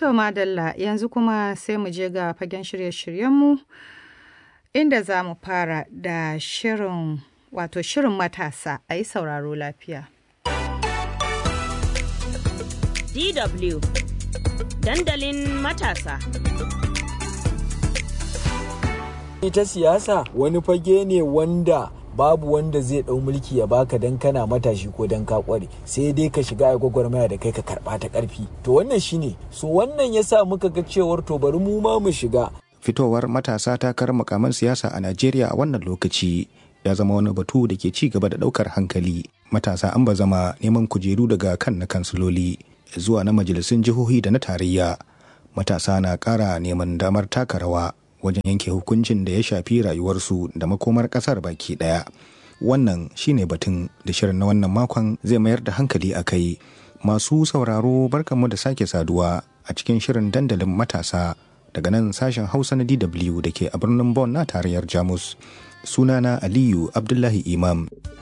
To madalla yanzu kuma sai mu je ga fagen shirye-shiryenmu inda za mu fara da shirin wato shirin matasa a yi sauraro lafiya. DW dandalin matasa. Ita siyasa wani fage ne wanda babu wanda zai ɗau mulki ya baka dan kana matashi ko dan ka kware sai dai ka shiga a gwagwarmaya da kai ka karɓa ta ƙarfi to wannan shine so wannan yasa muka ga cewar to bari mu ma mu shiga fitowar matasa takarar makaman siyasa a Najeriya a wannan lokaci ya zama wani batu da ke ci gaba da ɗaukar hankali matasa an ba zama neman kujeru daga kan na kansiloli zuwa na majalisun jihohi da na tarayya matasa na ƙara neman damar taka rawa wajen yanke hukuncin da ya shafi rayuwarsu da makomar ƙasar baki ɗaya wannan shine batun da shirin na wannan makon zai mayar da hankali a kai masu sauraro barkanmu da sake saduwa a cikin shirin dandalin matasa daga nan sashen hausa na dw da ke a birnin Bonn na tarayyar jamus sunana aliyu abdullahi imam